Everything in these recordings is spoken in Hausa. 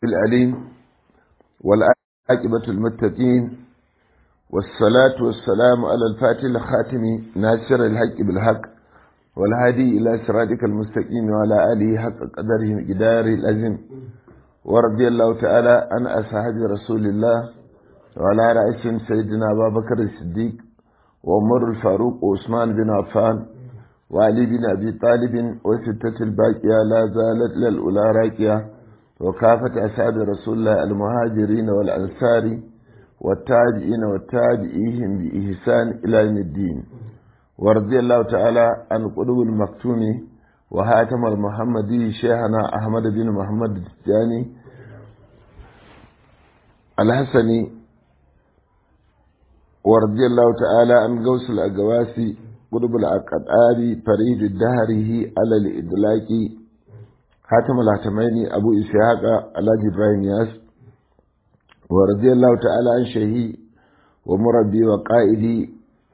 الأليم والعاقبة المتقين والصلاة والسلام على الفاتح الخاتم ناصر الحق بالحق والهادي إلى صراطك المستقيم وعلى آله حق قدره جدار الأزم ورضي الله تعالى عن أصحاب رسول الله وعلى رئيسهم سيدنا أبا بكر الصديق وعمر الفاروق وعثمان بن عفان وعلي بن أبي طالب وستة الباقية لا زالت للأولى راكية وكافة أصحاب رسول الله المهاجرين والأنصار والتابعين والتابعيهم بإحسان إلى يوم الدين ورضي الله تعالى عن قلوب المكتوم وهاتم المحمدي شيخنا أحمد بن محمد التجاني الحسني ورضي الله تعالى عن غوث الأقواسي قلوب الأقطاري فريد الدهره على الإدلاك حاتم الهتمين أبو إسحاق علاج إبراهيم ياس ورضي الله تعالى عن شهي ومربي وقائدي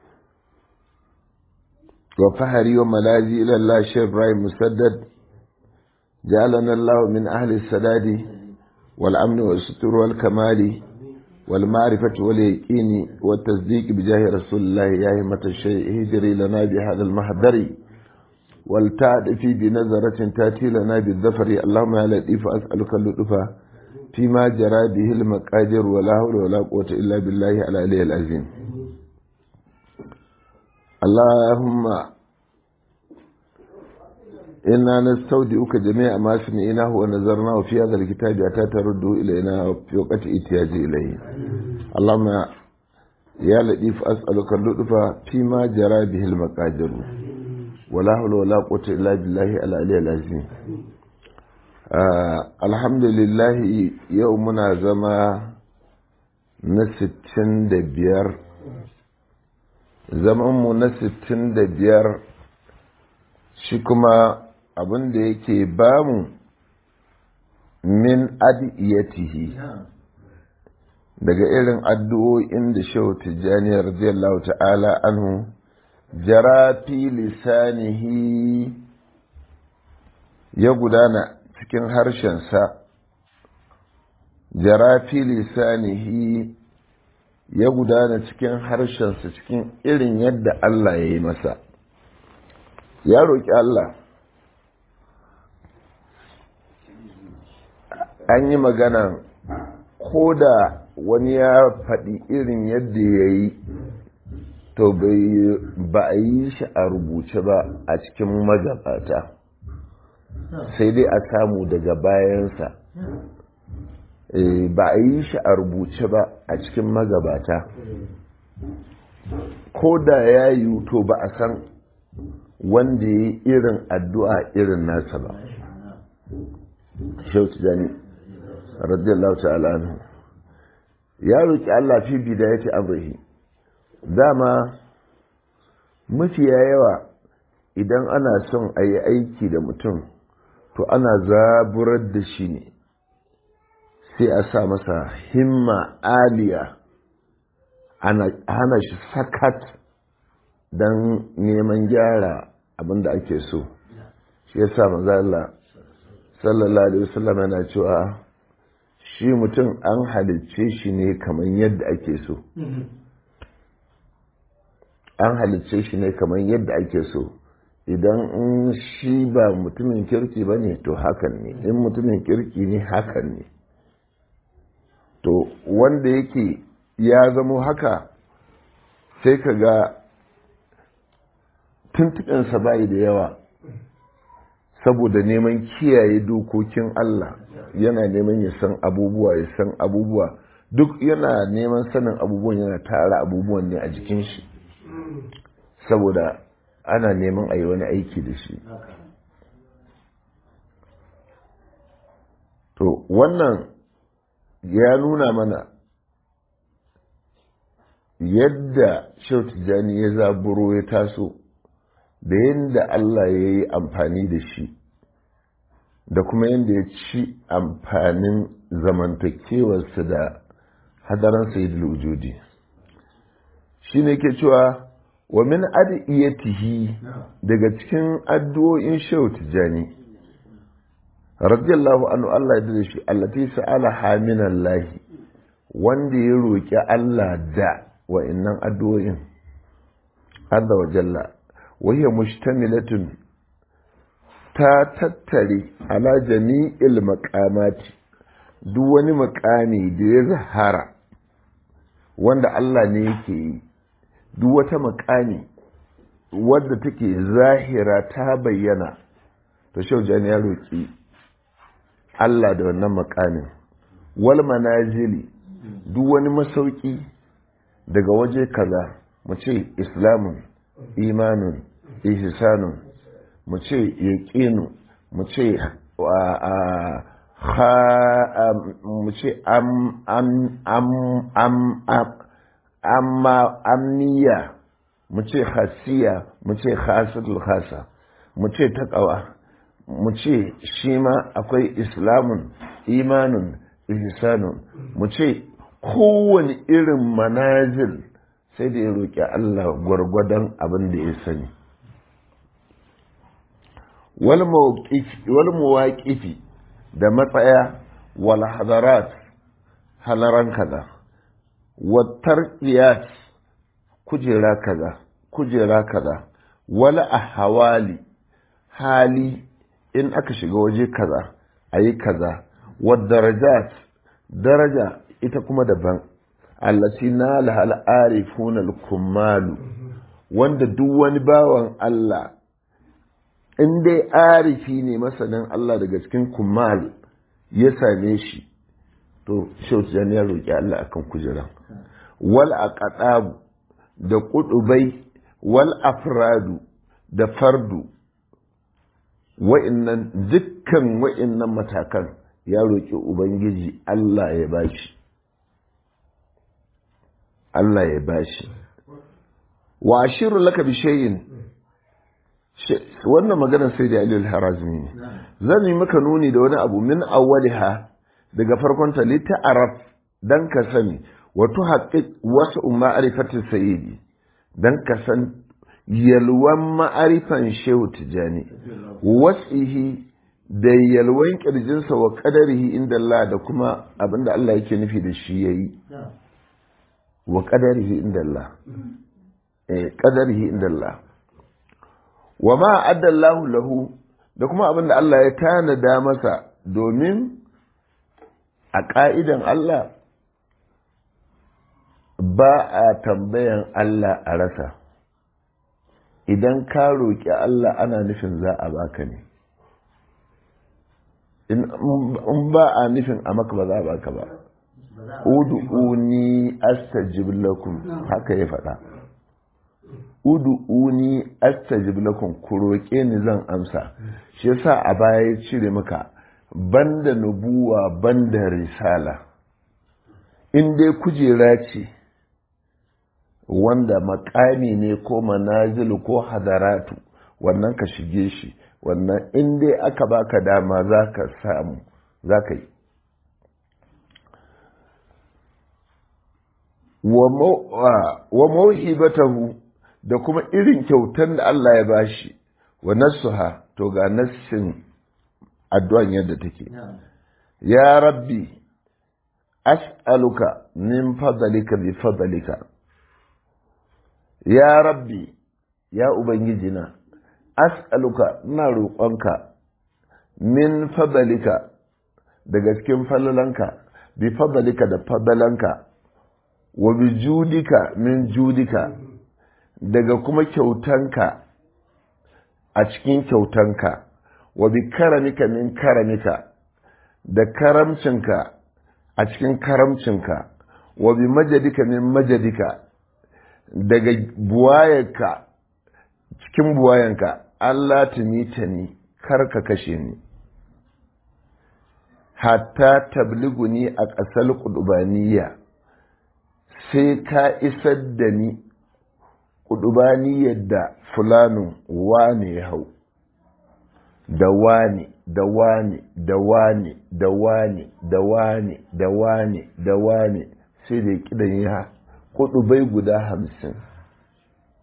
وفهري وملاذي إلى الله شيخ إبراهيم مسدد جعلنا الله من أهل السداد والأمن والستر والكمال والمعرفة واليقين والتصديق بجاه رسول الله يا همة الشيء هجري لنا بهذا المحضر والتعد في بنظرة تأتي لنا بالظفر اللهم يا لطيف أسألك اللطف فيما جرى به المقادر ولا حول ولا قوة إلا بالله على عليه العظيم اللهم إنا نستودعك جميع ما سمعناه ونظرناه في هذا الكتاب حتى ترده إلينا في وقت احتياج إليه اللهم يا لطيف أسألك اللطف فيما جرى به المقادر ولا حول ولا قوة إلا بالله العلي العظيم الحمد لله يومنا زما na sittin da biyar zamanmu na sittin da biyar shi kuma abin da yake bamu min adiyatihi daga irin addu'o'in da shehu tijjani radiyallahu ta'ala anhu jara fi lisanihi ya gudana cikin harshensa jara fi lisanihi ya gudana cikin harshensa cikin irin yadda Allah ya yi masa ya roƙi Allah an yi magana ko da wani ya faɗi irin yadda ya yi to ba a yi shi a rubuce ba a cikin magabata sai dai a samu daga bayansa ba a yi shi a rubuce ba a cikin magabata ko da ya yi to ba a san wanda ya yi irin addu'a irin nasa ba shautu jani radiyallahu ta'ala anhu ya roƙi Allah fi bidayati amrihi dama mafiya yawa idan ana son a yi aiki da mutum to ana zaburar da shi ne sai a sa masa himma aliya hana shi sakat don neman gyara abin da ake so shi ya sa mazala sallallahu alaihi wasallam yana cewa shi mutum an halicce shi ne kamar yadda ake so an halicce shi ne kamar yadda ake so idan in shi ba mutumin kirki ba ne to hakan ne in mutumin kirki ne hakan ne to wanda yake ya zamo haka sai ka ga tuntuɓinsa bayi da yawa saboda neman kiyaye dokokin Allah yana neman ya san abubuwa ya san abubuwa duk yana neman sanin abubuwan yana tara abubuwan ne a jikin shi saboda ana neman a yi wani aiki da shi to wannan ya nuna mana yadda Tijjani ya zaburo ya taso da yadda Allah ya yi amfani da shi da kuma yadda ya ci amfanin zamantakewarsa da hadaran sayidul wujudi shi ne ke cewa wa min adiyatihi daga cikin addu'o'in shehu tijjani radiyallahu anhu Allah ya dade shi allati sa'ala haminallahi wanda ya roki Allah da wa'annan addu'o'in azza wa jalla wa hiya mushtamilatun ta tattare ala jami'il maqamati duk wani makami da ya zahara wanda Allah ne yake yi duk wata makami wadda take zahira ta bayyana to shaujani ya roƙi Allah da wannan makamin wal manazili duk wani masauki daga waje kaza mu ce islamun imanun ihsanun mu ce yaqinu mu ce mu ce am am am am amma amniya mu ce hasiya mu ce khasatul khasa mu ce taqwa mu ce shi ma akwai islamun imanun ihsanun mu ce kowane irin manazil sai da ya roƙi Allah gwargwadon abin da ya sani wal muwaqifi da matsaya wal hadarat halaran kaza wattar iyas kujera kaza kujera kaza wala ahwali hali in aka shiga waje kaza ayi kaza wad darajat daraja ita kuma daban allati nala al arifuna al kummalu wanda duk wani bawan Allah in dai arifi ne masanin Allah daga cikin kummal ya same shi to shautu ya roƙi Allah akan kujeran wal aqadabu da kudubai wal afradu da fardu wa'innan dukkan wa'innan matakan ya roƙi ubangiji Allah ya bashi Allah ya bashi wa ashiru laka bi shay'in wannan maganar sai da Aliyu al-Harazmi ne zan yi maka nuni da wani abu min awwaliha daga farkon ta li ta'araf dan ka sani wa tuhaqqiq wasu ma'rifatis sayyidi dan ka san yalwan ma'arifan shehu tijani wasihi da yalwan kirjinsa wa qadarihi inda Allah da kuma abinda Allah yake nufi da shi yayi wa qadarihi inda Allah eh qadarihi inda Allah wa ma addallahu lahu da kuma abin da Allah ya tanada masa domin a ƙa'idan Allah ba a tambayan Allah a rasa idan ka roƙi Allah ana nufin za a baka ne in ba a nufin a maka ba za a baka ba udu'uni astajib lakum haka ya faɗa udu'uni astajib lakum ku roƙe ni zan amsa shi yasa a baya ya cire maka banda nubuwa banda risala in dai kujera ce wanda makami ne ko manazilu ko hadaratu wannan ka shige shi wannan in dai aka baka dama za ka samu za ka yi wa mauhibatahu da kuma irin kyautan da Allah ya bashi wa nassuha to ga nassin addu'an yadda take ya rabbi as'aluka min fadlika bi fadlika ya rabbi ya ubangijina as'aluka ina roƙonka min fadlika daga cikin falalanka bi fadlika da fadalanka wa bi judika min judika daga kuma kyautanka a cikin kyautanka wa bi karamika min karamika da karamcinka a cikin karamcinka wa bi majadika min majadika daga buwayenka cikin buwayenka Allah tumita ni kar ka kashe ni hatta tabliguni a ƙasar ƙudubaniya sai ka isar da ni ƙudubaniyar da fulanin wane ya hau da wane da wane da wane da wane da wane da wane da wane sai da kidan ya kudubai guda hamsin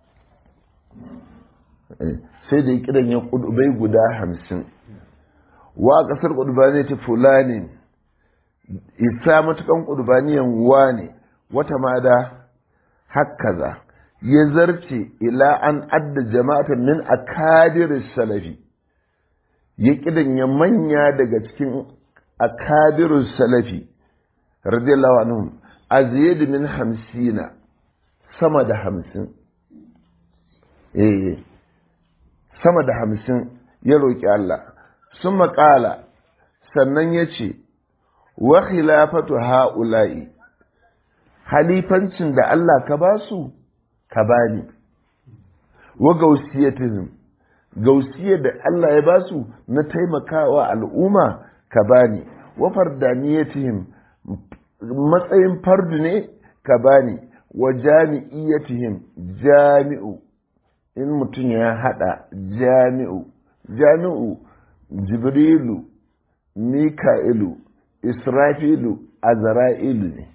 sai da kidan ya kudubai guda hamsin wa kasar ƙudbaniyati fulani isa matukan ƙudbaniyan wane wata ma da hakaza ya zarce ila an adda jama'atan min akadir salafi ya ya manya daga cikin akadir salafi radiyallahu anhum aziyad min hamsina sama da hamsin eh sama da hamsin ya roƙi Allah sun maƙala sannan ya ce wa khilafatu ha'ula'i halifancin da Allah ka ba su ka bani wa gausiyatihim gausiyar da Allah ya ba su na taimakawa al'umma ka bani wa fardaniyatihim matsayin fardu ne ka bani wa jami'iyatihim jami'u in mutum ya hada jami'u jami'u jibrilu mika'ilu israfilu azra'ilu ne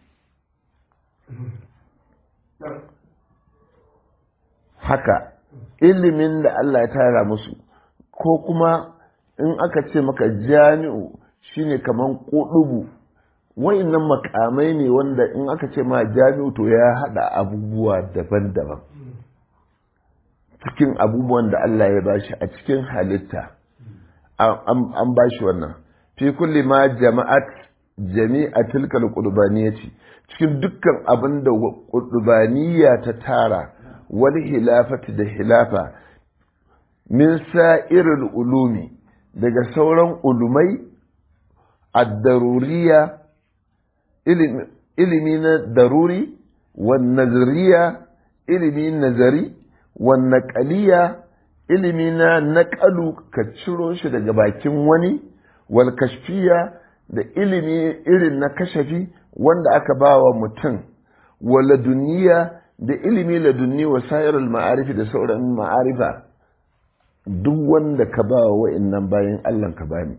haka ilimin da Allah ya tara musu ko kuma in aka ce maka jami'u shine kaman ƙudubu wa'innan makamai ne wanda in aka ce ma jami'u to ya hada abubuwa daban-daban cikin abubuwan da Allah ya bashi a cikin halitta an bashi wannan fi kulli ma jama'at jami'a tilkal qurbaniyati cikin dukkan abin da qurbaniya ta tara wani hilafati da hilafa min sa'irul ulumi daga sauran ulumai ad-daruriya ilimi na daruri wan nazariya ilimi nazari wan naqaliya ilimi na naqalu ka ciro shi daga bakin wani wal kashfiya da ilimi irin na kashafi wanda aka bawa mutum wala duniya da ilimi ladunni wa sayarul ma'arifi da sauran ma'arifa duk wanda ka ba wa wa'innan bayan Allah ka bani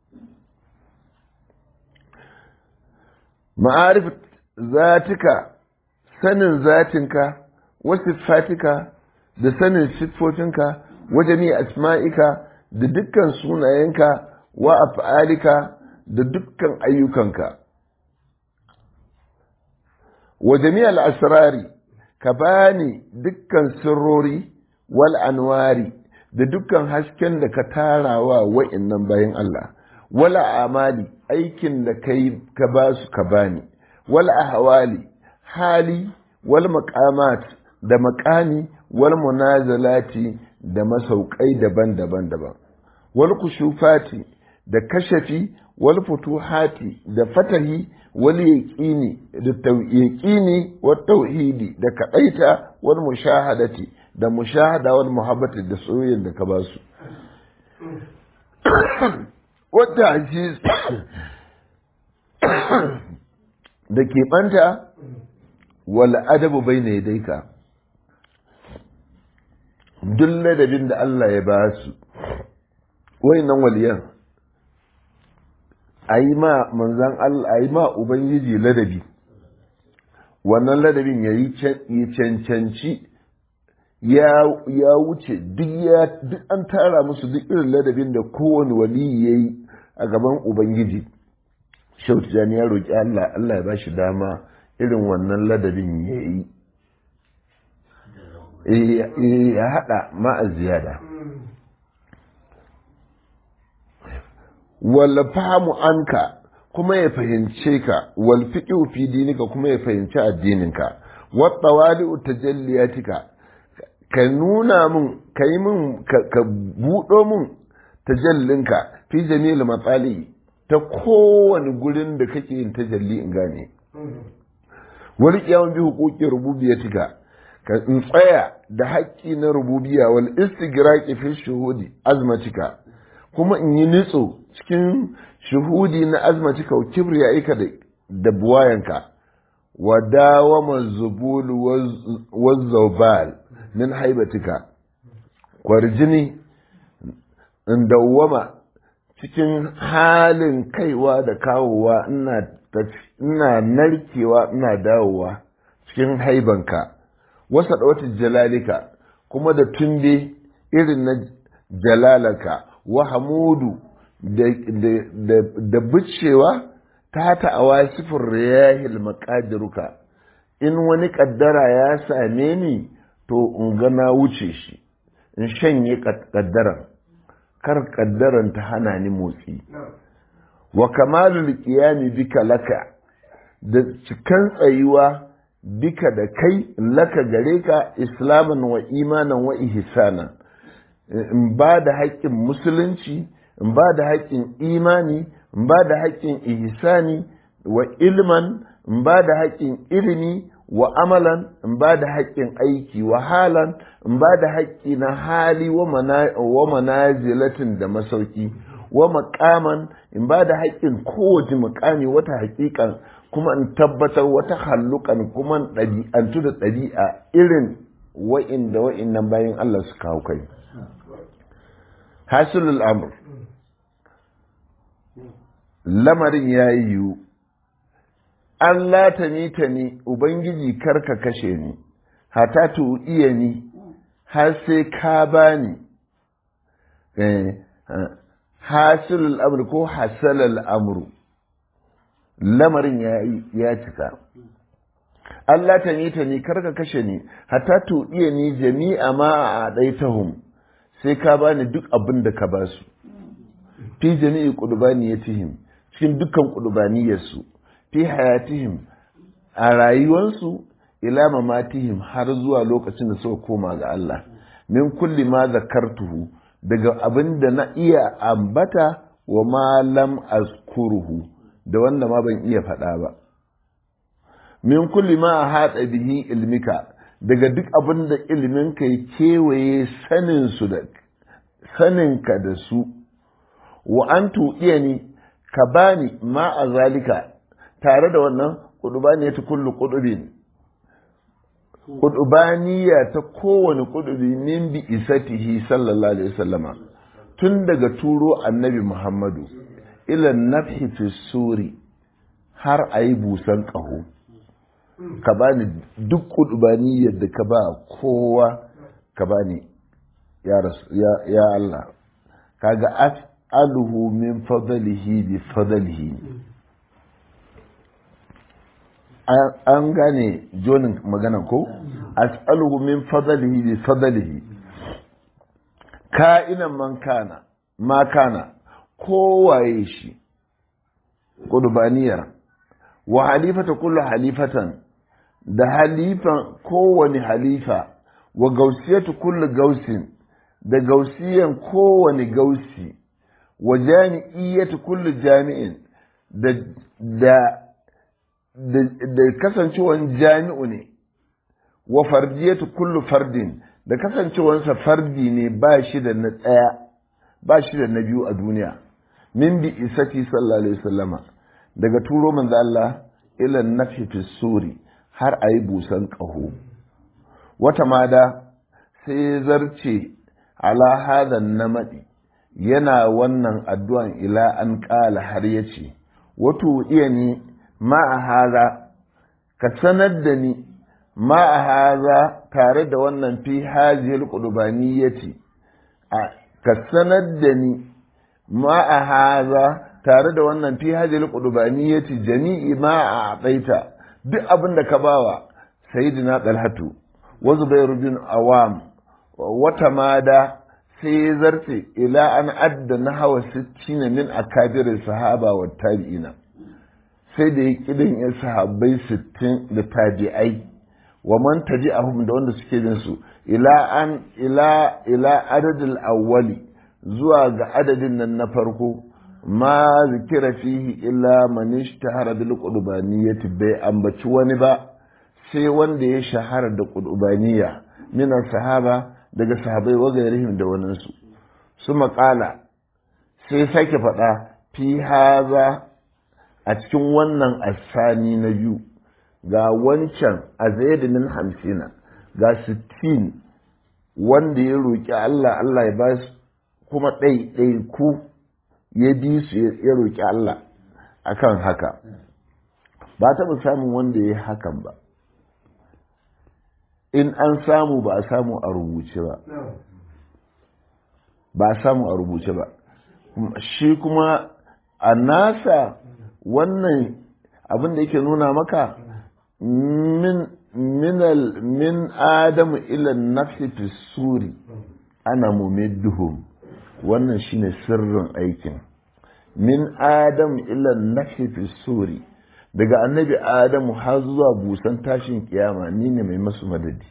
ma'arif zatika sanin zatinka wa siffatika da sanin siffofinka wa jami asma'ika da dukkan sunayenka wa af'alika da dukkan ayyukanka wa jami'al asrari ka bani dukkan sirrori wal anwari da dukkan hasken da ka tarawa wa'innan bayan Allah wala amali aikin da kai ka ba su ka bani wal ahwali hali wal maqamat da maqami wal munazalati da masaukai daban-daban daban wal kushufati da kashafi wal futuhati da fatahi wal yaqini da yaqini wat tauhidi da kadaita wal mushahadati da mushahada wal muhabbati da soyayya da ka ba su wadda aziz da ke banta wal adabu bayna yadayka duk ladabin da Allah ya ba su wayannan waliyan a yi ma manzan Allah a yi ma Ubangiji ladabi wannan ladabin ya yi cancanci ya wuce duk an tara musu duk irin ladabin da kowane wali ya yi a gaban Ubangiji shautu jani ya roƙi Allah Allah ya ba shi dama irin wannan ladabin ya yi ya haɗa ma'a ziyada wal fahimu anka kuma ya fahimce ka wal fiqhu fi dinika kuma ya fahimci addininka wa tawali'u tajalliyatika ka nuna min ka yi min ka buɗo min tajallinka fi jamil matsali ta kowane gurin da kake yin tajalli in gane wani kiyawan bi hukukin rububiyatika ka in tsaya da haƙƙi na rububiya wal istigraqi fi shuhudi azmatika kuma in yi nitso cikin shuhudi na azmatika wa kibriyaika da buwayanka wa dawama zubul wa zawbal min haibatika kwarjini in dawwama cikin halin kaiwa da kawowa ina narkewa ina dawowa cikin haibanka wasa wata jalalika kuma da tumbe irin na jalalaka wa hamudu da bicewa ta ta'awa sifin riyahil maƙadiruka in wani ƙaddara ya same ni to in ga na wuce shi in shanye ƙaddaran kar ƙaddaran ta hana ni motsi wa kamalul qiyami bika laka da cikan tsayuwa bika da kai laka gare ka islaman wa imanan wa ihsanan in ba da haƙƙin musulunci in ba da haƙƙin imani in ba da haƙƙin ihsani wa ilman in ba da haƙƙin ilimi wa amalan in ba da haƙƙin aiki wa halan in ba da haƙƙi na hali wa manazilatin da masauki wa maƙaman in ba da haƙƙin kowace muƙami wata haƙiƙan kuma in tabbatar wata hallukan kuma ɗabi'antu da ɗabi'a irin wa'inda wa'innan bayan Allah su kawo kai hasilul amr lamarin ya yi yiwu an lata ni ta ni ubangiji karka kashe ni hata tu iya ni har sai ka bani hasilul amr ko hasalal amru lamarin ya cika Allah ta ni ta ni karka kashe ni hata tu iya ni jami'a ma a ɗaitahum sai ka bani duk abin da ka basu fi jami'i qudubaniyatihim cikin dukkan qudubaniyarsu fi hayatihim a rayuwarsu ila mamatihim har zuwa lokacin da suka koma ga Allah min kulli ma zakartuhu daga abin da na iya ambata wa ma lam azkuruhu da wanda ma ban iya faɗa ba min kulli ma haɗa bihi ilmika daga duk abin da iliminka ya kewaye saninsu da saninka da su wa an tuɗiya ni ka bani ma a zalika tare da wannan ƙudubaniya ta kullu ƙudubin ƙudubaniya ta kowane ƙudubi min bi isatihi sallallahu alaihi wasallama tun daga turo annabi muhammadu ilan nafhi fi suri har a yi busan ƙaho ka bani duk ƙudubaniyar da ka ba kowa ka bani ya Allah kaga as'aluhu min fadlihi bi fadlihi an gane jonin magana ko as'aluhu min fadlihi bi fadlihi ka'inan man kana ma kana kowaye shi ƙudubaniyar wa halifata kullu halifatan da halifan kowane halifa wa gausiyatu kullu gausin da gausiyan kowane gausi wa jami'iyyatu kullu jami'in da da da kasancewan jami'u ne wa fardiyatu kullu fardin da kasancewansa fardi ne ba shi da na ɗaya ba shi da na biyu a duniya min bi isati sallallahu alaihi wasallama daga turo manzo Allah ila nafi fi suri har a yi busan ƙaho wata mada sai zarce ala hadan namaɗi yana wannan addu'an ila an ƙala har ya ce wato iya ni ma a haza ka sanar da ni ma a haza tare da wannan fi hajiyar ƙudubani ya ce ka sanar da ni ma a haza tare da wannan fi hajiyar ƙudubani ya ce jami'i ma a tsaita duk abin da ka bawa sayyidina talhatu wa zubairu bin awam wata mada sai ya zarce ila an adda na hawa sittina min akabir sahaba wa tabi'ina sai da ya kidan ya sahabbai sittin da tabi'ai wa man tabi'ahum da wanda suke bin su ila an ila ila adadil awwali zuwa ga adadin nan na farko ma zikira fihi illa man ishtahara bil qurbaniyati bai ambaci wani ba sai wanda ya shahara da qurbaniyya min sahaba daga sahabai wa gairihim da wani su su maƙala sai sake faɗa fi haza a cikin wannan asani na biyu ga wancan a min hamsina ga sittin wanda ya roƙi Allah Allah ya ba su kuma ɗai ku ya bi su ya roƙi Allah akan haka ba taɓa samun wanda ya yi hakan ba in an samu ba a samu a rubuce ba ba a samu a rubuce ba shi kuma a nasa wannan abin da yake nuna maka min minal min adamu ila nafsi fi suri ana mumidduhum wannan shine sirrin aikin min adam ila nafsi fi suri daga annabi adamu har zuwa busan tashin kiyama ni ne mai masu madadi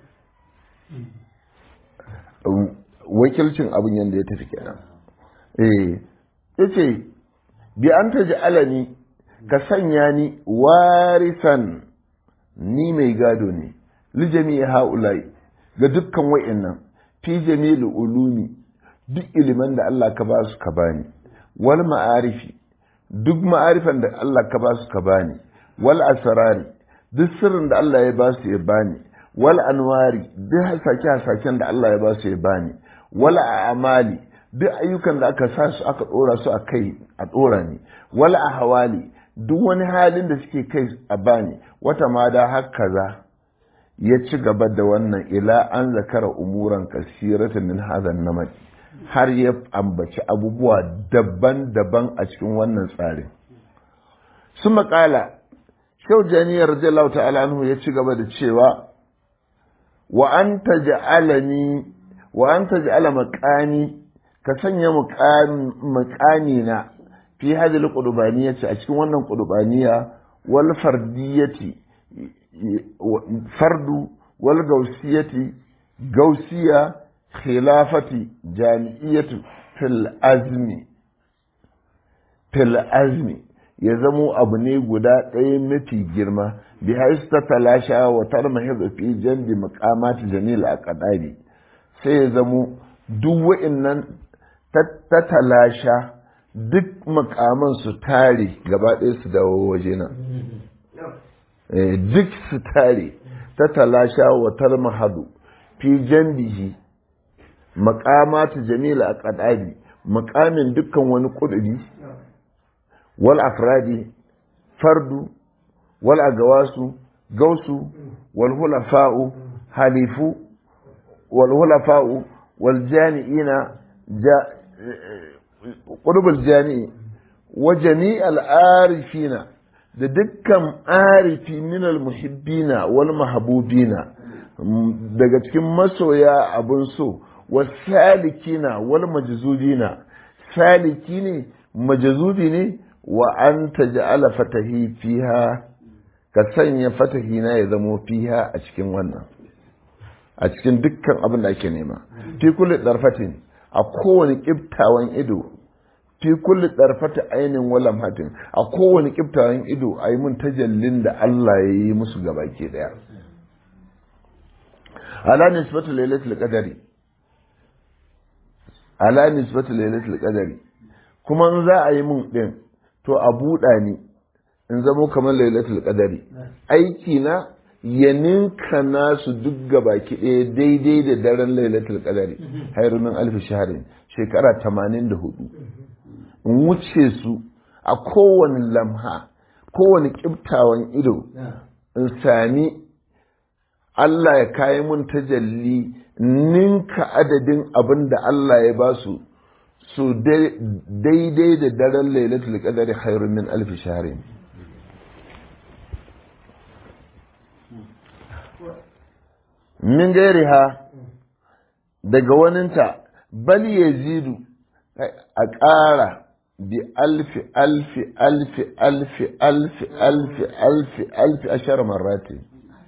wakilcin abin yadda ya tafi kenan eh yace bi an ta alani ka sanya ni warisan ni mai gado ne li jami'i haulai ga dukkan wa'annan fi jami'il ulumi duk iliman da Allah ka ba su ka bani wal ma'arifi duk ma'arifan da Allah ka ba su ka bani wal asrari duk sirrin da Allah ya ba su ya bani wal anwari duk hasake hasaken da Allah ya ba su ya bani wal a'mali duk ayyukan da aka sa su aka dora su a kai a dora ni wal ahwali duk wani halin da suke kai a bani wata ma da haka za ya ci gaba da wannan ila an zakara umuran kasiratan min hadan namaj har ya ambaci abubuwa daban-daban a cikin wannan tsarin su makala shau janiyar radiyallahu ta'ala anhu ya ci gaba da cewa wa an taj'alani wa an taj'ala maqani ka sanya muqani na fi hadhihi qudbaniyati a cikin wannan qudbaniya wal fardiyati fardu wal gausiyati gausiya khilafati jami'iyatu fil azmi fil azmi ya zamo abu ne guda ɗaya mafi girma bi ta talasha wa tarmahiz fi jandi maqamati jamil aqdari sai ya zamo duk wa'annan ta talasha duk makaman su tare gaba ɗaya su dawo waje nan duk su tare ta talasha wa tarmahadu fi jandihi makamatu jamila a ƙadari makamin dukkan wani ƙuduri wal afradi fardu wal agawasu gausu wal hulafa'u halifu wal hulafa'u wal jani'ina ƙudubul jani'i wa jami'al arifina da dukkan arifi minal muhibbina wal mahabubina daga cikin masoya abun so wasalikina wal majzubina saliki ne majzubi ne wa an taj'ala fatahi fiha ka sanya fatahi na ya zamo fiha a cikin wannan a cikin dukkan abin da ake nema fi kulli darfatin a kowane kiftawan ido fi kulli darfata ainin walam hatin a kowane kiftawan ido a yi mun tajallin da Allah ya yi musu gabaki daya ala nisbatu lailatul qadari ala nisbatu lailatul qadari kuma in za a yi mun din to a buɗa ni in zamo kamar lailatul qadari aiki na ya ninka nasu duk gabaki ɗaya daidai da daren lailatul qadari hayru min alf shahrin shekara 84 in wuce su a kowane lamha kowane kiftawan ido in sami Allah ya kayi mun tajalli ninka adadin abin da Allah ya ba su su daidai da daren lailatul qadari khairun min alf shahrin min gairiha daga waninta bal yazidu a ƙara bi alfi alfi alfi alfi alfi alfi alfi alfi ashar marrati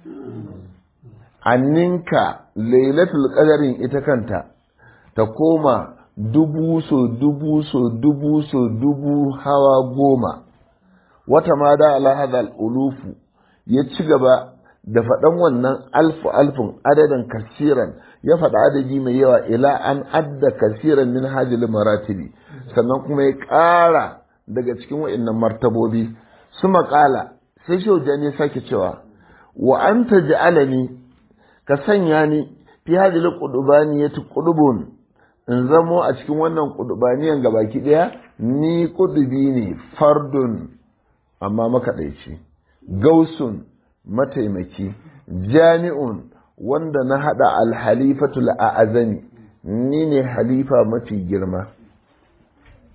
anninka lailatul qadarin ita kanta ta koma dubu so dubu so dubu so dubu hawa goma wata ma da ala hadal ulufu ya ci gaba da faɗan wannan alfu alfun adadin kasiran ya faɗa adadi mai yawa ila an adda kasiran min hajjil maratibi sannan kuma ya ƙara daga cikin wa'annan martabobi su maƙala sai shaujan ya sake cewa wa an ta ja'alani ka sanya ni fi hajjil ƙudubaniyati ƙudubun in zamo a cikin wannan ƙudubaniyan gabaki ɗaya ni ƙudubi ne fardun amma makaɗaici gausun mataimaki jami'un wanda na haɗa alhalifatul a'azami ni ne halifa mafi girma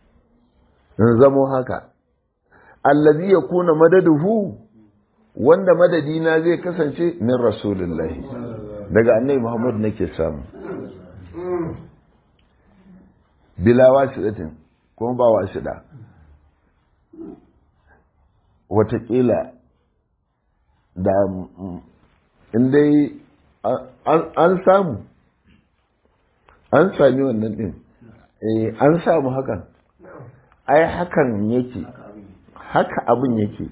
in zamo haka allazi ya kuna madaduhu wanda madadina zai kasance min rasulullahi daga annabi muhammad nake samu bila wasiɗatin kuma ba wasiɗa watakila da dai an samu an sami wannan ɗin an samu hakan ai hakan yake haka abin yake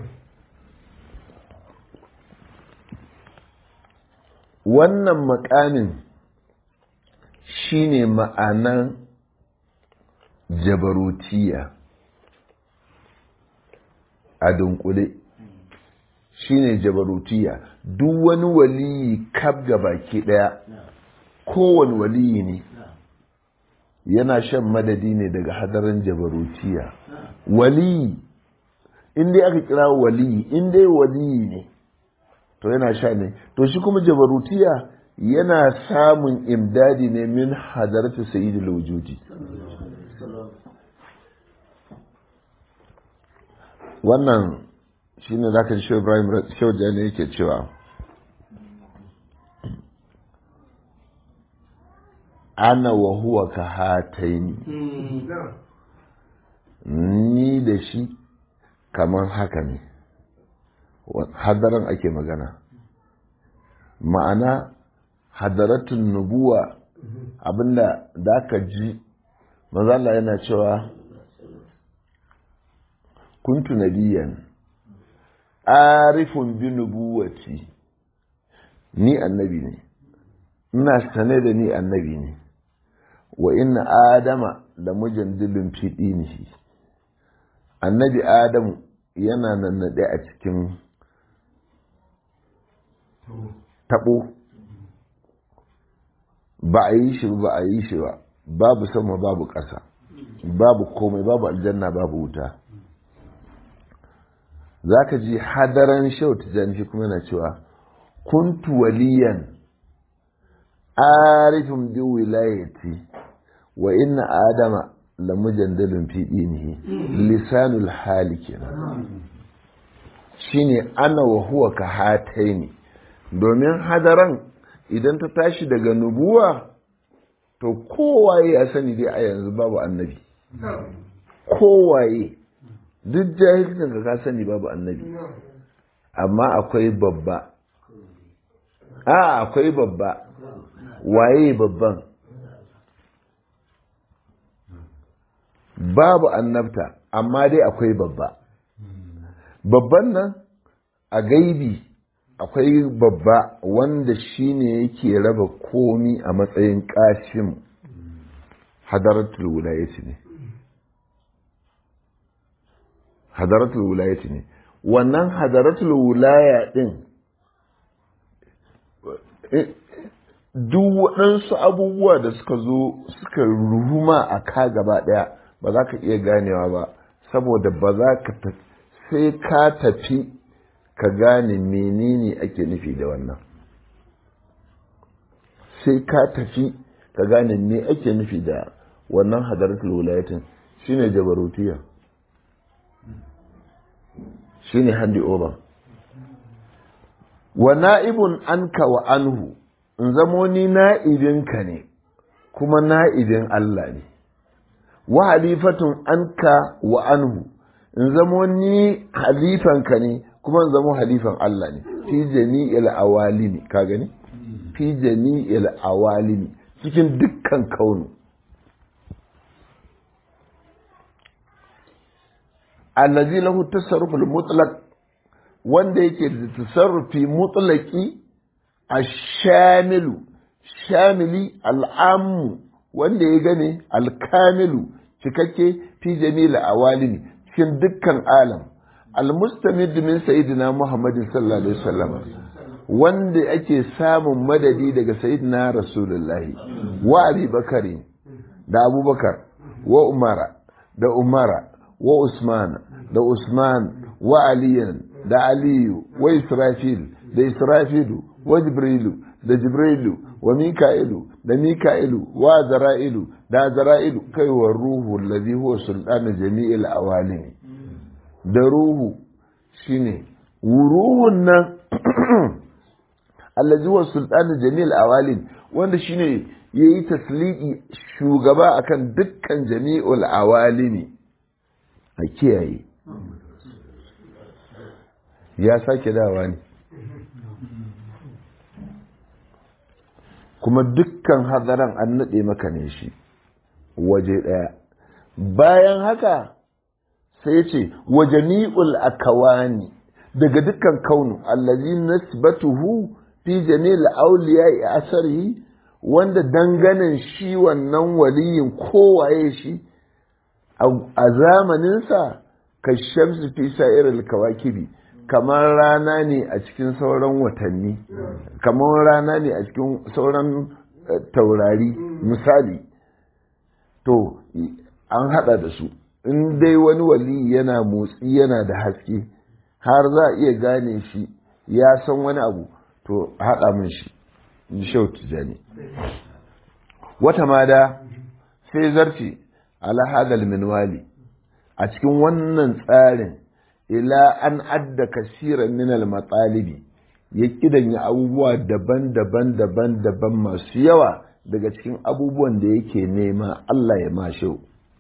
wannan makamin shine ma'anan jabarutiya a dunkule shine jabarutiya duk wani waliyi kab ga baki daya kowane waliyi ne yana shan madadi ne daga hadarin jabarutiya waliyi inda aka kira waliyi inda waliyi ne to yana sha ne to shi kuma jabarutiya yana samun imdadi ne min hadarta sayyidul wujudi wannan shine zaka ji Shehu Ibrahim Shehu Jani yake cewa ana wa huwa ka hataini ni da shi kamar haka ne hadaran ake magana ma'ana hadaratun nubuwa abinda da aka ji mazala yana cewa kuntu nabiyan arifun bi nubuwati ni annabi ne ina sane da ni annabi ne wa inna adama da mujandilin fiɗi ne annabi adamu yana nannaɗe a cikin taɓo ba a yi shi ba a yi shi ba babu sama babu ƙasa babu komai babu aljanna babu wuta za ka ji hadaran shautu shi kuma yana cewa kuntu waliyan arifin bi wilayati wa inna adama la mujandalin fi dinihi lisanul hali kenan shine ana wa huwa ka hataini domin hadaran idan ta tashi daga nubuwa to kowaye ya sani dai a yanzu babu annabi kowaye duk jahilcin ka sani babu annabi amma akwai babba a akwai babba waye babban babu annabta amma dai akwai babba babban nan a gaibi akwai babba wanda shine yake raba komi a matsayin kashin hadaratul wulayati ne hadaratul wulayati ne wannan hadaratul wulaya din duk waɗansu abubuwa da suka zo suka ruhuma a ka gaba ɗaya ba za ka iya ganewa ba saboda ba za ka sai ka tafi ka gane menene ake nufi da wannan sai ka tafi ka gane me ake nufi da wannan hadaratul wulayatin shine jabarutiya shine handi over wa na'ibun anka wa anhu in zamo ni na'ibinka ne kuma na'ibin Allah ne wa halifatun anka wa anhu in zamo ni halifanka ne kuma in zamo halifan Allah ne fi jami'il awalimi ka gani fi jami'il awalimi cikin dukkan kaunu allazi lahu tasarruful mutlaq wanda yake da tasarrufi mutlaqi ashamilu shamili al'ammu wanda ya gane alkamilu cikakke fi jami'il awalimi cikin dukkan alam almustamid min sayyidina muhammadin sallallahu alaihi wasallam wanda ake samun madadi daga sayyidina rasulullahi wa abi bakari da abubakar wa umara da umara wa usman da usman wa aliyan da aliyu wa israfil da israfilu wa jibrilu da jibrilu wa mika'ilu da mika'ilu wa zara'ilu da zara'ilu kai wa ruhu allazi huwa sultanu jami'il awalim da ruhu shine ruhun nan allazi huwa sultanu jami'il awalim wanda shine yayi tasliki shugaba akan dukkan jami'ul awalimi a kiyaye ya sake dawa ne kuma dukkan hadaran an naɗe maka ne shi waje ɗaya bayan haka sai ce waje ni'ul akawani daga dukkan kaunu allazi nasbatuhu fi jami'il awliya asarihi wanda danganin shi wannan waliyin kowaye shi a zamaninsa ka shamsu fi sa'iril kawakibi kamar rana ne a cikin sauran watanni kamar rana ne a cikin sauran taurari misali to an hada da su in dai wani wali yana motsi yana da haske har za a iya gane shi ya san wani abu to hada min shi shau tijani wata mada sai zarce ala hadal minwali a cikin wannan tsarin ila an adda kasiran minal matsalibi ya kidanya abubuwa daban-daban daban-daban masu yawa daga cikin abubuwan da yake nema Allah ya mashe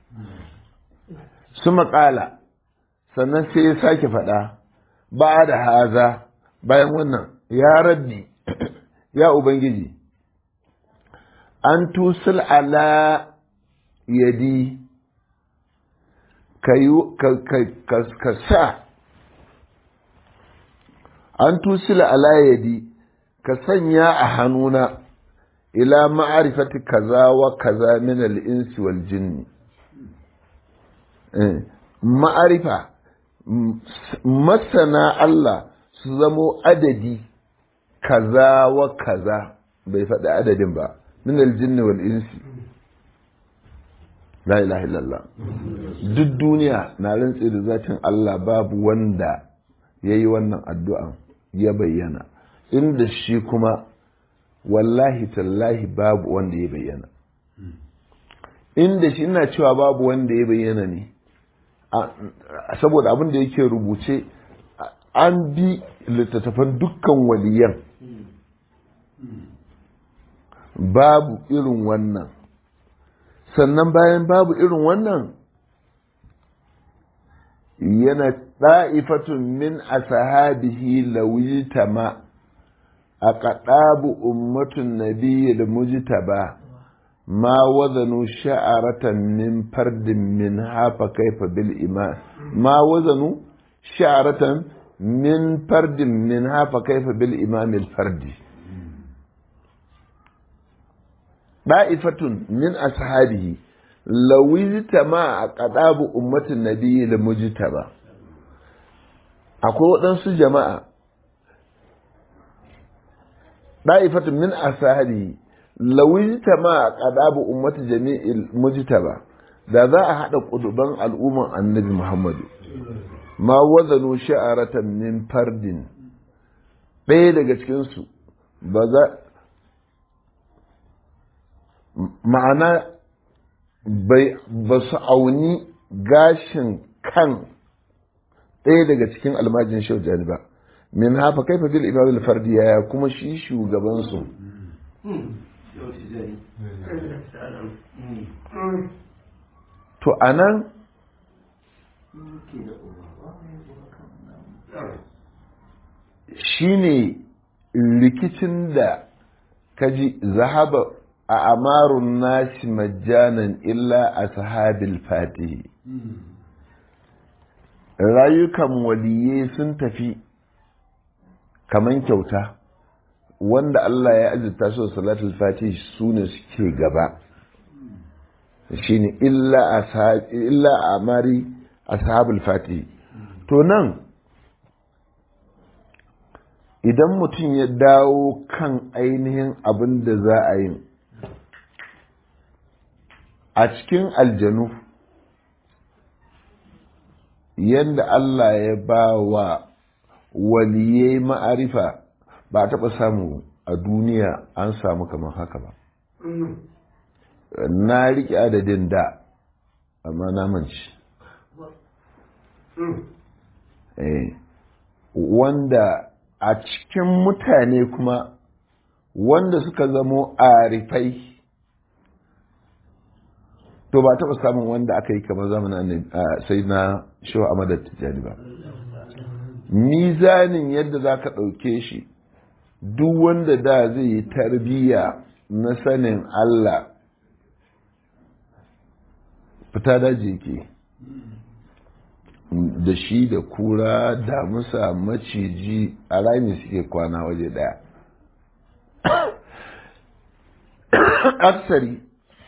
su maƙala sannan sai ya sake faɗa ba da haza bayan wannan ya rabbi ya ubangiji an tusul ala yadi ka sa an tusila ala yadi ka sanya a hannuna ila ma'arifati kaza wa kaza min al-insi wal jinni ma'arifa masana Allah su zamo adadi kaza wa kaza bai faɗi adadin ba min al-jinni wal insi la ilaha illallah duk duniya na rantse da zatin Allah babu wanda ya yi wannan addu'an ya bayyana inda shi kuma wallahi tallahi babu wanda ya bayyana inda shi ina cewa babu wanda ya bayyana ne saboda abin da yake rubuce an bi littattafan dukkan waliyan babu irin wannan sannan bayan babu irin wannan yana ɗa'ifatun min ashabihi lawitama a kaɗabu ummatun nabiyyar mujtaba ma wazanu sha'aratan min fardin min hafa kaifa bil iman ma wazanu sha'aratan min fardin min hafa kaifa bil imam al fardi da'ifatun min ashabihi lawizta ma a qadabu ummatin nabiyyi da mujtaba akwai waɗansu jama'a da'ifatun min ashabihi lawizta ma a qadabu ummati jami'il mujtaba da za a haɗa ƙuduban al'umman annabi muhammadu ma wazanu sha'aratan min fardin ɗaya daga cikinsu ba za ma'ana ba su auni gashin kan ɗaya daga cikin almajin shaujani ba min hafa kaifa fil imam al-fardi yaya kuma shi shugabansu to anan shine rikicin da kaji zahaba a amarun nasi majjanan illa a sahabil fatihi rayukan waliye sun tafi kaman kyauta wanda Allah ya azurta su da salatul fatihi su ne suke gaba shine illa a amari ashabul fatihi to nan idan mutum ya dawo kan ainihin abin da za a yi a cikin aljanu yadda Allah ya ba wa waliyai ma'arifa ba a taɓa samu a duniya an samu kamar haka ba na riƙe adadin da amma na manci wanda a cikin mutane kuma wanda suka zamo arifai to ba taɓa samun wanda aka yi kamar zamanin sai na shawa amadar tijjani ba mizanin yadda za ka ɗauke shi duk wanda da zai yi tarbiyya na sanin Allah fita daji ke da shi da kura damusa maciji a rami suke kwana waje daya aksari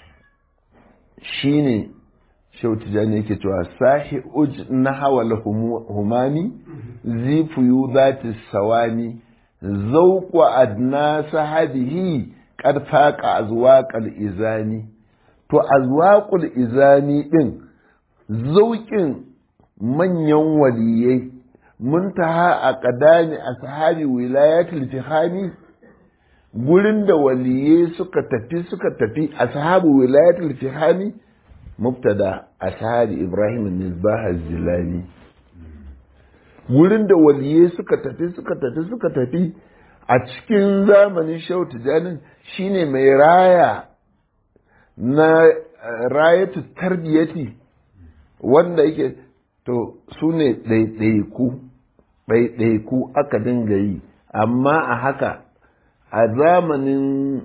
shi ne shautijani yake cewa sahi uj na hawal humami zifuyu zati sawami zauƙwa adna sahabihi ƙarfaƙa azwaƙal izani to azwaƙul izani ɗin zauƙin manyan waliyai muntaha a ƙadami a sahabi wilayatul tihami gurin da waliyai suka tafi suka tafi a sahabi wilayatul tihami mubtada a sahabi ibrahim nisbah zilani wurin da waliyai suka tafi suka tafi suka tafi a cikin zamanin shehu tijanin shine mai raya na rayatu tarbiyati wanda yake to su ne ɗaiɗaiku ɗaiɗaiku aka dinga yi amma a haka a zamanin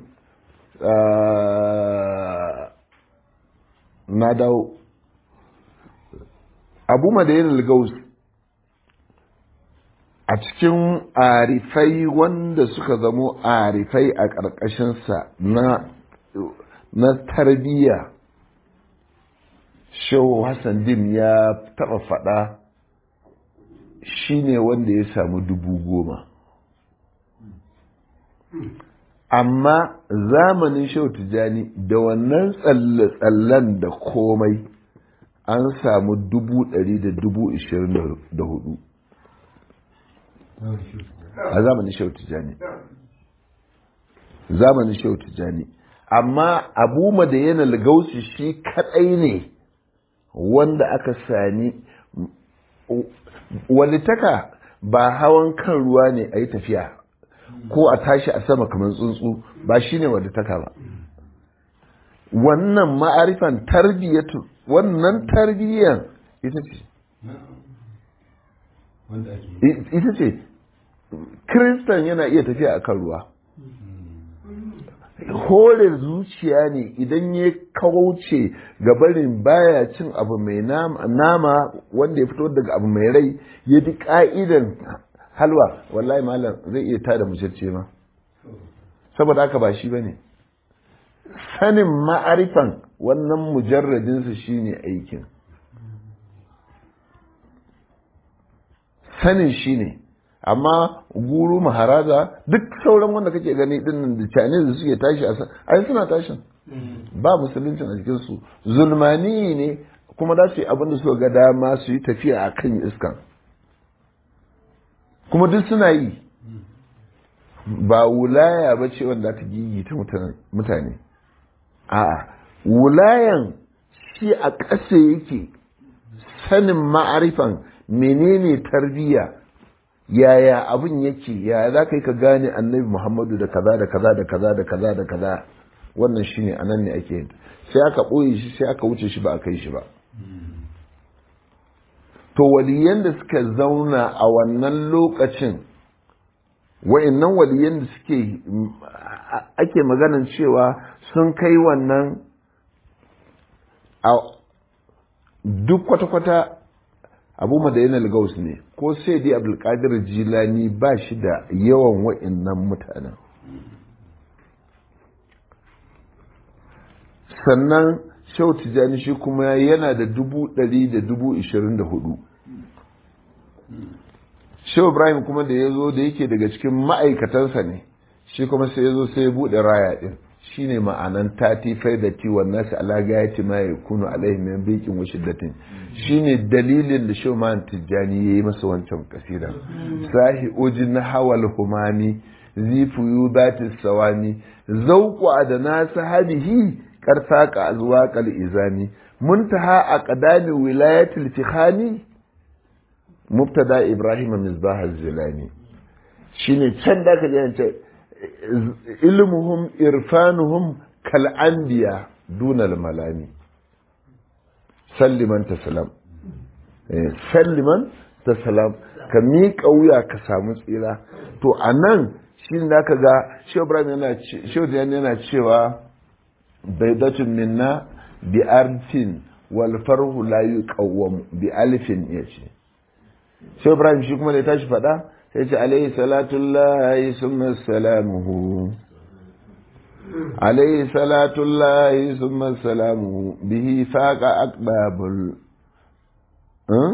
na dawo abu madayin gaus a cikin arifai wanda suka zamo arifai a ƙarƙashinsa na na tarbiyya shehu hassan dim ya taɓa faɗa shi ne wanda ya samu dubu goma amma zamanin shehu tijjani da wannan tsalle-tsallen da komai an samu dubu ɗari da dubu ishirin da hudu a zamanin shehu tijjani zamanin shehu tijjani amma abu madayana lagausi shi kadai ne wanda aka sani walitaka ba hawan kan ruwa ne a yi tafiya ko a tashi a sama kamar tsuntsu ba shi ne walitaka ba wannan ma'arifan tarbiyyatu wannan tarbiyyan ita ce ita ce kiristan yana iya tafiya a kan ruwa hore zuciya ne idan ya kauce gabarin baya cin abu mai nama wanda ya fito daga abu mai rai ya bi ka'idan halwa wallahi malam zai iya tada mucece ma saboda haka ba shi bane sanin ma'arifan wannan mujarradinsa shine aikin sanin shi ne amma guru maharaza duk sauran wanda kake gani din da chinese da suke tashi a ai suna tashin ba musuluncin a cikin su zulmani ne kuma za su yi abin da suka ga dama su yi tafiya a kan iskan kuma duk suna yi ba wulaya ba ce wanda ta gigita mutane a'a wulayan shi a ƙasa yake sanin ma'arifan menene tarbiyya yaya abin yake yaya za ka yi ka gane annabi muhammadu da kaza da kaza da kaza da kaza da kaza wannan shine a nan ne ake yin sai aka ɓoye shi sai aka wuce shi ba a kai shi ba to waliyan da suka zauna a wannan lokacin wa'annan waliyan da suke ake maganan cewa sun kai wannan a duk kwata-kwata abu madayin al-gaus ne ko sai dai abdulkadir jilani ba shi da yawan wa'annan mutanen sannan shau tijjani shi kuma yana da dubu ɗari da dubu ishirin da hudu shau ibrahim kuma da ya zo da yake daga cikin ma'aikatansa ne shi kuma sai ya zo sai ya buɗe raya ɗin shine ma'anan tati faidati wa nasu ala gayati ma yakunu alaihi min biqin wa shiddatin shine dalilin da Shauman Tijjani yayi masa wancan kasida sahi ujin hawal humami zifu batis sawami zauku adana sahabihi karsaqa azwaqal izami muntaha aqdami wilayatil tikhani mubtada ibrahim misbah az-zilani shine can da ka ce ilmuhum irfanuhum kal anbiya dunal malami salliman taslam salliman taslam ka miƙa wuya ka samu tsira to a nan shi da ka ga shehu yana cewa baidatun minna bi arfin wal farhu la yuqawwam bi alfin yace shehu ibrahim shi kuma da ya tashi faɗa sai ce alaihi salatullahi summa salamuhu عليه صلاة الله ثم سلامه به فاق أقباب ال... أه؟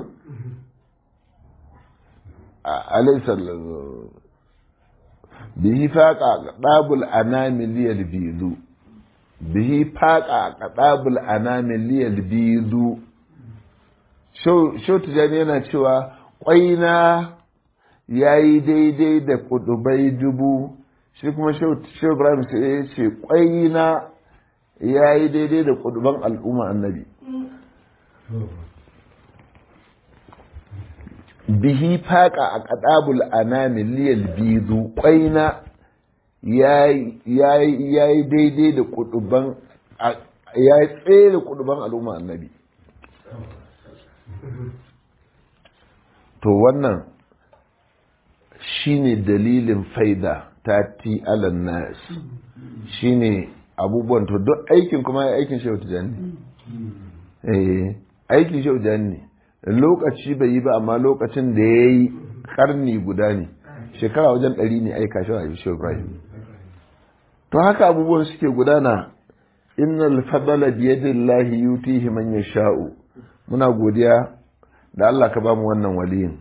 عليه صلاة به فاق أقباب الأنام ليلبيذ به فاق أقباب الأنام ليلبيذ shau tijani yana cewa ƙwaina ya yi daidai da kudubai dubu shi kuma shehu ibrahim sai ya ce ƙwaina ya yi daidai da kuduban al'umma annabi bihi faƙa a ƙaɗabul anami liyal bizu ƙwaina ya yi daidai da kuduban ya yi tsaye da kuduban al'umma annabi to wannan shine dalilin faida ta ti alan nas shine abubuwan to duk aikin kuma ya aikin shehu tijani eh aikin shehu tijani lokaci bai yi ba amma lokacin da ya yi karni guda ne shekara wajen ɗari ne aika shi a shehu ibrahim to haka abubuwan suke gudana innal fadala biyadillahi yutihi man yasha'u muna godiya da Allah ka bamu wannan waliyin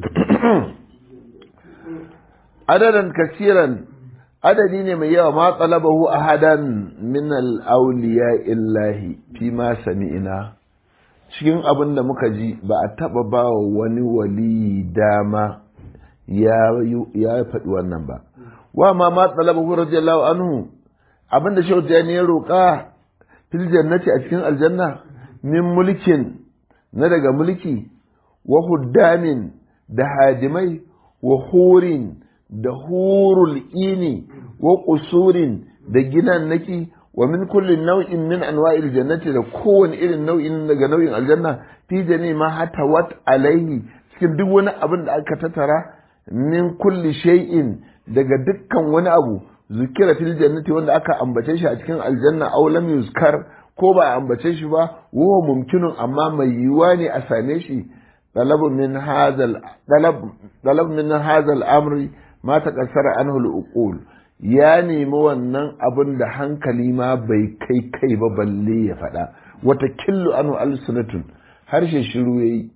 adadan kasiran adadi ne mai yawa ma talabahu ahadan min al-awliya illahi fi ma sami'ina cikin abin da muka ji ba a taba ba wa wani wali dama ya ya faɗi wannan ba wa ma ma talabahu radiyallahu anhu abin da shehu ya roƙa fil jannati a cikin aljanna min mulkin na daga mulki wa huddamin da hadimai wa hurin da hurul ini wa kusurin da ginan naki wa min kulli nau'in min anwa'il jannati da kowane irin nau'in daga nau'in aljanna fi jani ma hata wat alaihi cikin duk wani abin da aka tattara min kulli shay'in daga dukkan wani abu zukira fil jannati wanda aka ambace shi a cikin aljanna aw lam yuzkar ko ba a ambace shi ba wa mumkinun amma mai yiwuwa ne a same shi طلب من هذا طلب طلب من هذا الامر ما تكسر عنه العقول ya nemi wannan abin da hankali ma bai kai kai ba balle ya faɗa wata killu anu alsunatun harshe shiru yayi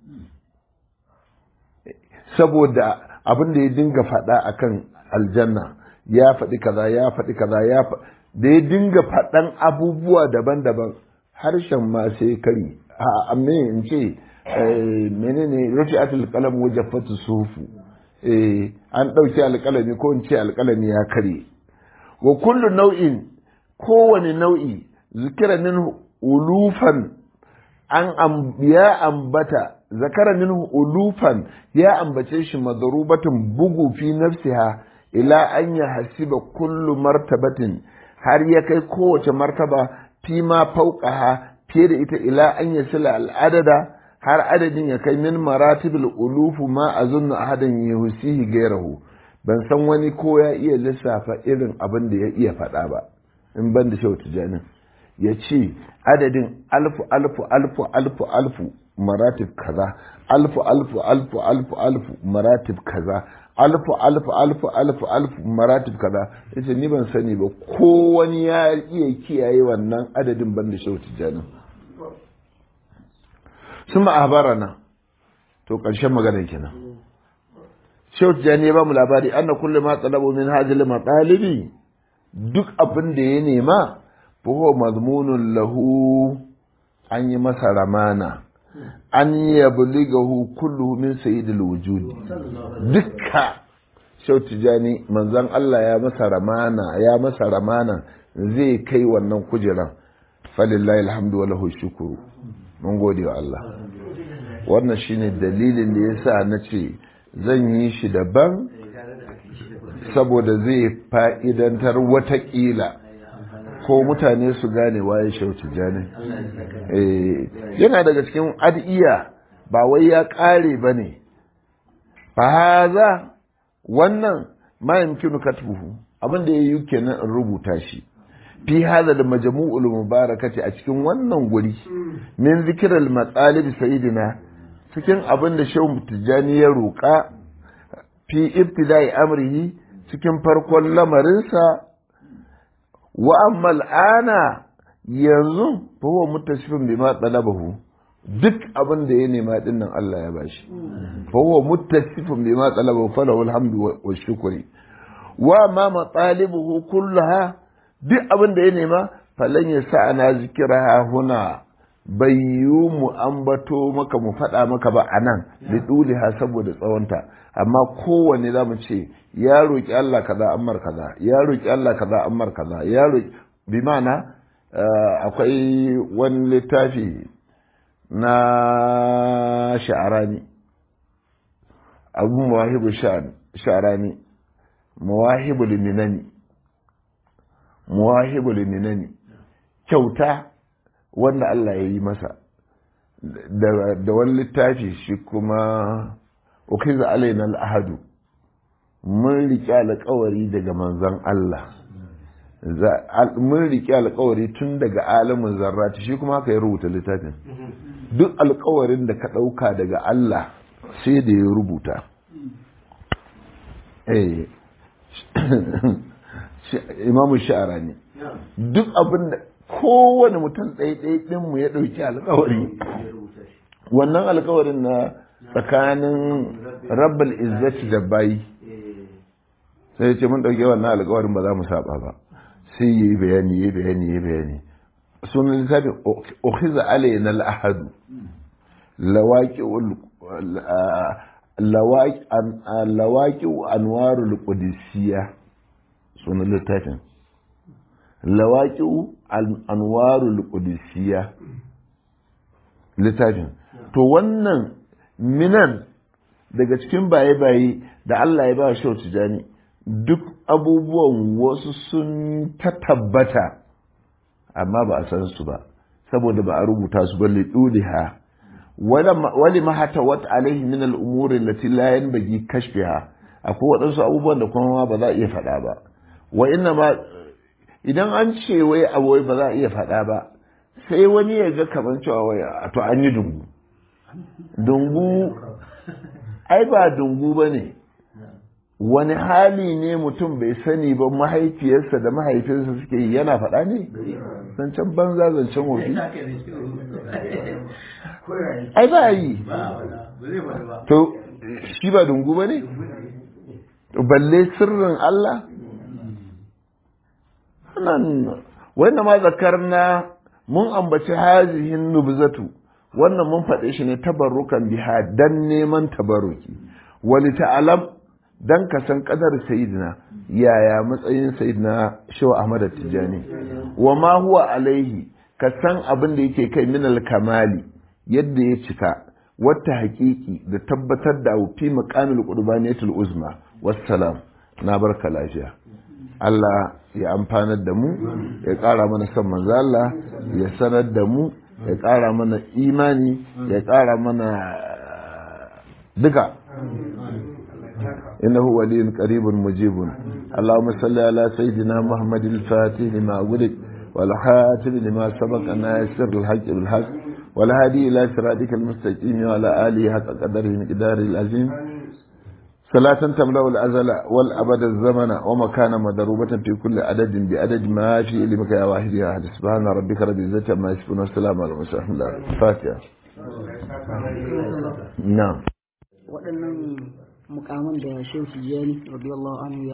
saboda abin da ya dinga faɗa akan aljanna ya faɗi kaza ya faɗi kaza ya da ya dinga faɗan abubuwa daban-daban harshen ma sai kari a amma in ce menene rufi atul kalam wajaffatu sufu an ɗauki alƙalami ko in ce alƙalami ya kare wa kullu nau'in kowane nau'i zikira min ulufan an ya ambata zakara min ulufan ya ambace shi madarubatin bugu fi nafsiha ila an ya hasiba kullu martabatin har ya kai kowace martaba fi ma fauqaha fiye da ita ila an yasila al'adada har adadin ya kai min maratibul ulufu ma azunnu ahadan yuhsihi gairahu ban san wani ko ya iya lissafa irin abin da ya iya faɗa ba in ban da shautu janin ya ce adadin alfu alfu alfu alfu alfu maratib kaza alfu alfu alfu alfu alfu maratib kaza alfu alfu alfu alfu alfu maratib kaza yace ni ban sani ba ko wani ya iya kiyaye wannan adadin ban da shautu janin sun ma'abarana to ƙarshen magana kenan Shehu Tijjani ya ba mu labari anna kullu ma talabu min hadhihi matalibi duk abin da ya nema fa huwa mazmunun lahu an yi masa ramana an yablighahu kulluhu min sayyidil wujud dukka shau tijani manzan Allah ya masa ramana ya masa ramana zai kai wannan kujeran falillahi alhamdu wa lahu shukuru mun gode wa Allah wannan shine dalilin da yasa na ce zan yi shi daban saboda zai fa'idantar watakila ko mutane su gane waye shau tijani yana daga cikin ad'iya ba wai ya ƙare ba ne fahaza wannan ma yamkinu katbuhu abin da yayi kenan in rubuta shi fi hada da majmu'ul mubarakati a cikin wannan guri min zikral matsalib sayyidina cikin abin da shehu tijani ya roƙa fi ibtida'i amrihi cikin farkon lamarinsa wa amma al'ana yanzu fa huwa muttasifin bima talabahu duk abin da ya nema din nan Allah ya bashi fa huwa muttasifun bima talaba falahu alhamdu wa shukri wa ma matalibuhu kullaha duk abin da ya nema falan ya sa ana zikiraha huna bayyu mu ambato maka mu faɗa maka ba a nan da ɗuliha saboda tsawonta amma kowane za mu ce ya roƙi Allah kaza ammar kaza ya roƙi Allah kaza ammar kaza ya roƙi bi ma'ana akwai wani littafi na sha'arani abu mawahibu sha'arani mawahibu liminani mawahibu liminani kyauta wanda Allah ya yi masa da wani littafi shi kuma ukiza alaina al'ahadu mun riƙe alƙawari daga manzon Allah mun riƙe alƙawari tun daga alamin zarrati shi kuma haka ya rubuta littafin duk alƙawarin da ka ɗauka daga Allah sai da ya rubuta imamu sha'ara ne duk abin da kowane mutum ɗaiɗai ɗinmu ya ɗauki alƙawari wannan alƙawarin na tsakanin rabbal izzati da bayi sai ce mun ɗauke wannan alƙawarin ba za mu saba ba sai yi bayani yi bayani yi bayani sunan littafin ukhiza alayna al-ahad lawaqi lawaqi anwarul qudusiyya sunan littafin lawaqi anwarul qudusiyya littafin to wannan minan daga cikin baye-baye da Allah ya ba shi tijani duk abubuwan wasu sun ta tabbata amma ba a san su ba saboda ba a rubuta su ba liɗuliha wali ma hata wata alaihi min al'umuri lati la yanbaghi kashfiha akwai waɗansu abubuwan da kuma ba za a iya faɗa ba wa inna ma idan an ce wai abu ba za a iya faɗa ba sai wani ya ga kamar cewa wai to an yi dungu dungu ai ba dungu ba ne wani hali ne mutum bai sani ba mahaifiyarsa da mahaifinsa suke yi yana faɗa ne zancen banza zancen wofi ai ba yi to shi ba dungu ba ne balle sirrin Allah wannan ma zakarna mun ambaci hazihin nubzatu wannan mun faɗe shi ne tabarrukan biha dan neman tabarruki wali ta'alam dan ka san kadar sayyidina yaya matsayin sayyidina shaw ahmad tijani wa ma huwa alaihi ka san abin da yake kai min kamali yadda ya cika wata haƙiƙi da tabbatar da fi maqamil qurbaniyatul uzma wassalam na barka lafiya Allah ya amfanar da mu ya ƙara mana son manzo Allah ya sanar da mu ya ƙara mana imani ya ƙara mana duka إنه ولي قريب مجيب اللهم صل على سيدنا محمد الفاتح لما ولد والحاتم لما سبق ناصر الحق بالحق والهادي إلى صراطك المستقيم وعلى آله حق قدره مقدار العظيم صلاة تملأ الأزل والأبد الزمن ومكان مضروبة في كل عدد بعدد ما في علمك يا واحد يا أحد سبحان ربك رب العزة عما يصفون والسلام على المرسلين الفاتحة نعم waɗannan mukaman da shehu tijjani radiyallahu anhu ya